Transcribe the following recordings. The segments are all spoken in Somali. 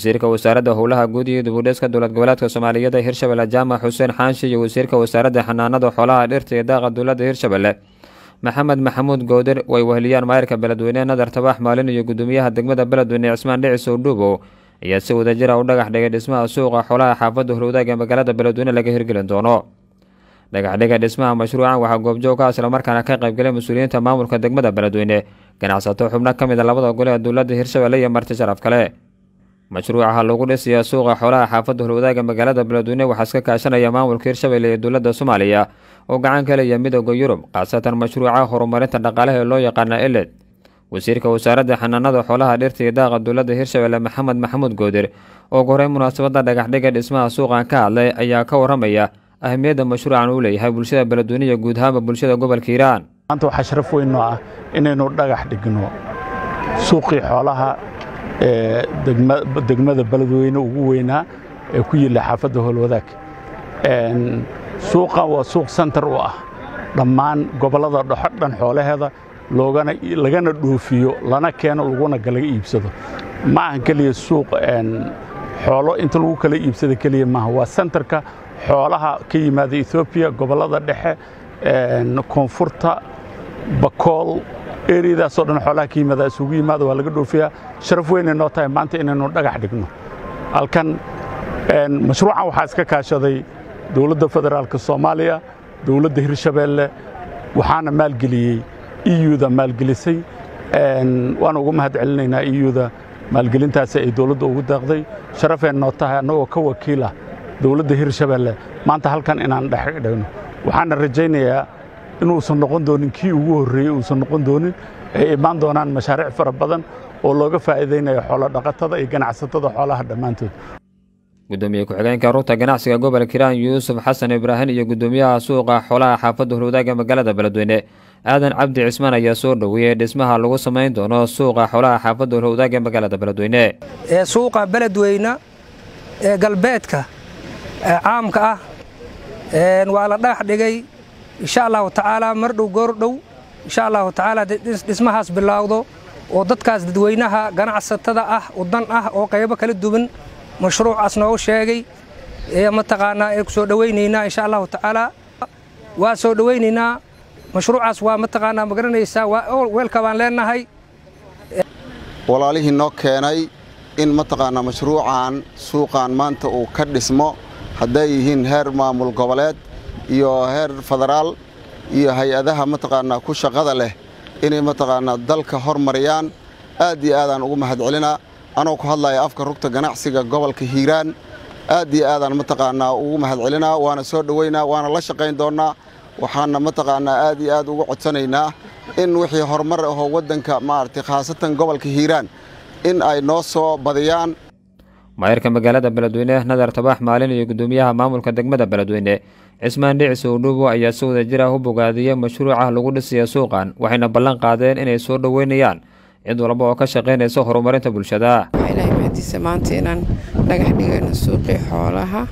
wasiirka wasaaradda howlaha guud iyo dibudhiska dowlad goboleedka soomaaliyeed ee hirshabelle jaamac xuseen xaanshi iyo wasiirka wasaaradda xanaanada xoolaha dhirta iyo daaqa dowladda hirshabelle maxamed maxamuud goodir way weheliyaan maayirka beledweyne nadar tabax maalin iyo gudoomiyaha degmada beledweyne cismaan dhicis owdhuubow ayaa si wadajira u dhagax dhigay dhismaha suuqa xoolaha xaafadda horwadaag ee magaalada beledweyne laga hirgelin doono dhagaxdhiga dhismaha mashruucan waxaa goobjoog ka islamarkaana ka qaybgalay mas-uuliyiinta maamulka degmada beledweyne ganacsato xubno ka mid a labada gole ee dowladda hirshabelle iyo marti sharaf kale mashruucaha lagu dhisiya suuqa xoolaha xaafadda horwadaaga magaalada beledweyne waxaa iska kaashanaya maamulka hirshabelle iyo dowladda soomaaliya oo gacan ka leeya midooda yurub khaasatan mashruuca horumarinta dhaqaalaha ee loo yaqaana eled wasiirka wasaaradda xanaanada xoolaha dhirta iyo daaqa dowladda hirshabelle maxamed maxamuud goodir oo horey munaasabadda dhagaxdhiga dhismaha suuqan ka hadlay ayaa ka waramaya ahmiyadda mashruucan uu leeyahay bulshada beledweyne iyo guud ahaanba bulshada gobolka hiiraan maanta waxaa sharaf weyn noo ah inaynu dhagax dhigno suuqii xoolaha ee degmada beledweyne ugu weynaa ee ku yilla xaafadda howlwadaag suuqan waa suuq sentar u ah dhammaan gobollada dhoxo dhan xoolaheeda loogana lagana dhoofiyo lana keeno laguna kalaga iibsado ma ahan keliya suuq xoolo inta lagu kala iibsada keliya maaha waa sentarka xoolaha ka yimaada etoobiya gobollada dhexe koonfurta bakool eriyadaasoo dhan xoolaha ka yimaada isugu yimaada waa laga dhoofiyaa sharaf weynay noo tahay maanta inaynu dhagax dhigno halkan mashruucan waxaa iska kaashaday dowladda federaalka soomaaliya dowladda hirshabeelle waxaana maalgeliyey iyuda maalgelisay waana ugu mahad celinaynaa iyuda maalgelintaasi ay dowladda ugu daaqday sharafeen noo tahay annagoo ka wakiila dowladda hirshabeelle maanta halkan inaan dhex dhigno waxaana rajaynayaa inuusan noqon doonin kii ugu horreeyey uusan noqon doonin ay imaan doonaan mashaariic fara badan oo looga faa'iidaynayo xoolodhaqatada iyo ganacsatada xoolaha dhammaantood gudoomiye ku-xigeenka rugta ganacsiga gobolka hiiraan yuusuf xasan ibraahin iyo gudoomiyaha suuqa xoolaha xaafadda horwadaaga magaalada beledweyne aadan cabdi cismaan ayaa soo dhoweeyey dhismaha lagu samayn doono suuqa xoolaha xaafadda horwadaaga magaalada beledweyne ee suuqa beledweyne ee galbeedka caamka ah waa la dhagax dhigay insha allahu tacaala mar dhow goor dhow insha allahu tacaala dhismahaas bilaawdo oo dadkaas dadweynaha ganacsatada ah udan ah oo qaybo kala duwan mashruucaas noogu sheegay mataqaanaa ee ku soo dhowaynaynaa insha allahu tacaala waa soo dhowaynaynaa mashruucaas waa mataqaanaa ma garanaysaa weelka baan leenahay walaalihii noo keenay in mataqaanaa mashruucan suuqan maanta uu ka dhismo hadday yihiin heer maamul goboleed iyo heer federaal iyo hay-adaha mataqaanaa ku shaqada leh inay mataqaanaa dalka hormariyaan aad iyo aadaan ugu mahad celinaa anoo ku hadlaya afka rugta ganacsiga gobolka hiiraan aad iyo aadaan mataqaanaa ugu mahad celinaa waana soo dhoweynaa waana la shaqayn doonnaa waxaana mataqaanaa aad iyo aad ugu codsanaynaa in wixii horumar ahoo waddanka maaragtay khaasatan gobolka hiiraan in ay noo soo badiyaan maayirka magaalada beledweyne nadar tabax maalin iyo gudoomiyaha maamulka degmada beledweyne cismaan dhicis owdhuubo ayaa si wada jira u bogaadiyey mashruuca lagu dhisaya suuqan waxayna ballan qaadeen inay soo dhoweynayaan cid walba oo ka shaqaynaysa horumarinta bulshada ilaahay mahadiisa maanta inaan dhagax dhigayno suuqii xoolaha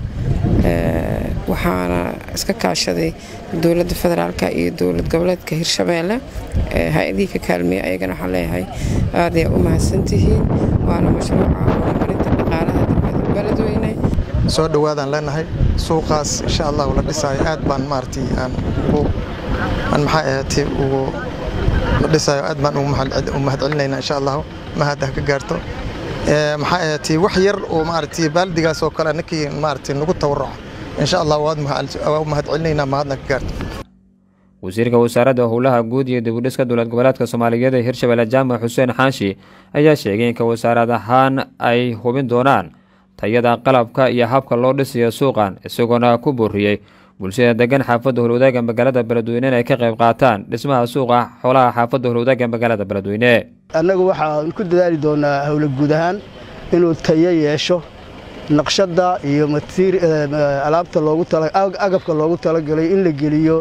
waxaana iska kaashaday dowladda federaalka iyo dowlad goboleedka hirshabeelle hay-adihii ka kaalmeeya ayagana waxaan leeyahay aad ayaa u mahadsantihiin waana mashruuca horumarinta dhaqaalaha degmada beledweyne soo dhowaadaan leenahay suuqaas insha allahu la dhisaayo aad baan maaragtay aan aan maxaa ahaatay ugu la dhisaayo aad baan u mahad celinaynaa insha allahu mahad ha ka gaarto maxaa ahaatay wax yar oo maaragtay baaldigaas oo kale ninkii maaragtay nagu tawarruco insha allah waad mahad celinaynaa mahadna ka gaarto wasiirka wasaaradda howlaha guud iyo dibudhiska dowlad goboleedka soomaaliyeed ee hirshabelle jaamac xuseen xaanshi ayaa sheegay in ka wasaarad ahaan ay hubin doonaan tayada qalabka iyo habka loo dhisayo suuqan isagoona ku booriyey bulshada degan xaafadda horwadaaga magaalada beledweyne inay ka qayb qaataan dhismaha suuqa xoolaha xaafadda horwadaaga magaalada beledweyne annagu waxaan ku dadaali doonaa howla guud ahaan inuu tayo yeesho naqshadda iyo alaabta loogu agabka loogu talagalay in la geliyo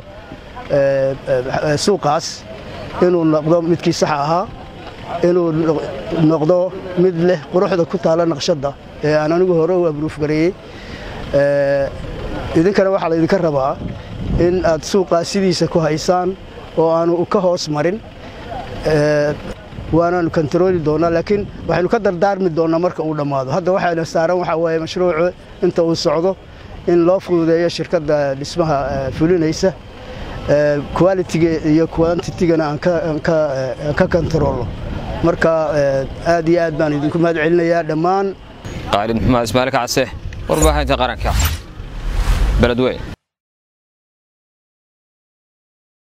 suuqaas inuu noqdo midkii saxa ahaa inuu noqdo mid leh quruxda ku taala naqshadda ee aan anigu hore u abruufgareeyey idinkana waxaa laydinka rabaa in aad suuqaas sidiisa ku haysaan oo aanu ka hoos marin waanaanu kontarooli doonaa laakiin waxaynu ka dardaarmi doonaa marka uu dhammaado hadda waxayna saaran waxaa waaye mashruucu inta uu socdo in loo fududeeyo shirkadda dhismaha fulinaysa qualitiga iyo quantitigana aan ka kontaroolno marka aad iyo aad baan idinku mahad celinayaa dhammaan qaalid maxamed ismaail kacse warbaahinta qaranka beledweyn